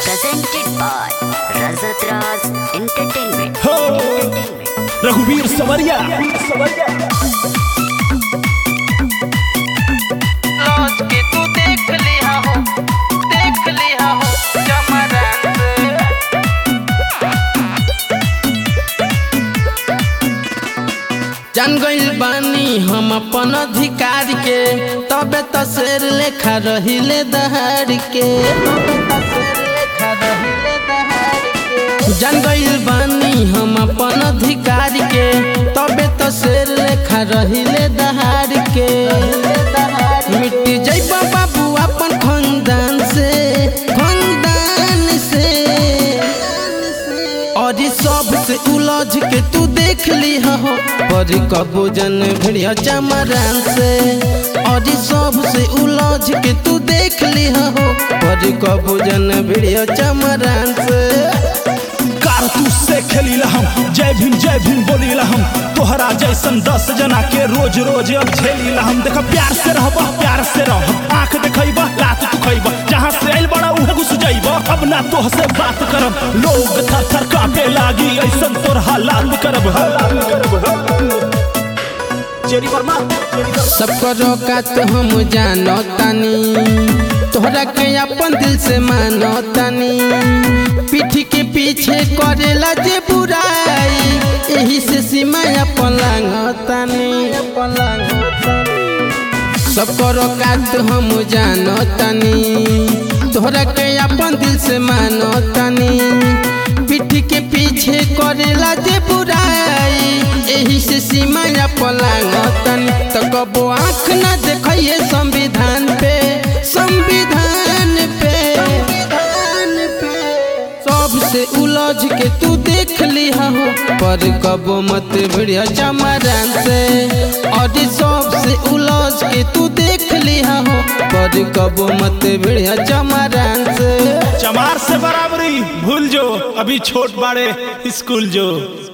presented by Razat Raz Entertainment. हो Entertainment. रघुवीर सवरिया लॉज के तू देख लिया हो देख लिया हो जमरान जान गइल बानी हम अपन अधिकार के तबे त शेर लेखा रहिले दहाड़ के जान गइल बानी हम अपन अधिकार के तबे त शेर लेखा रहिले दहाड़ के मिट जइबा बाबू अपन खानदान से खानदान से और ये सब से उलझ के तू देख ली हो पर कबो जन भिड़िया चमरान से और ये सब से उलझ के तू देख ली हो पर कबो जन भिड़िया चमरान से कारतूस से खेली हम जय भीम जय भीम बोली हम तोहरा जैसन दस जना के रोज रोज अब झेली हम देख प्यार से रहबा प्यार से रह आंख देखैबा लात तू खैबा जहाँ से आइल बड़ा उहे घुस जाइबा अब ना तोह से बात करब लोग थर थर कापे लागी ऐसन तोर हालात करब हालात करब चेरी वर्मा चेरी वर्मा सबको रोका तो हम जानो तानी तोहरा के अपन दिल से मानो तानी पीठी के पीछे करेला जे बुराई यही से सीमा अपन लांघतानी सबको रोका तो हम जानो तानी तोहरा के अपन दिल से मानो तानी पीठी के पीछे करेला जे बुराई यही से सीमा पलांगतन तो कबो आँख न देखिए संविधान पे संविधान पे सबसे उलझ के तू देख ली हो पर कबो मत भिड़िया चमरान से और सबसे उलझ के तू देख ली हो पर कबो मत भिड़िया चमरान से चमार से बराबरी भूल जो अभी छोट बाड़े स्कूल जो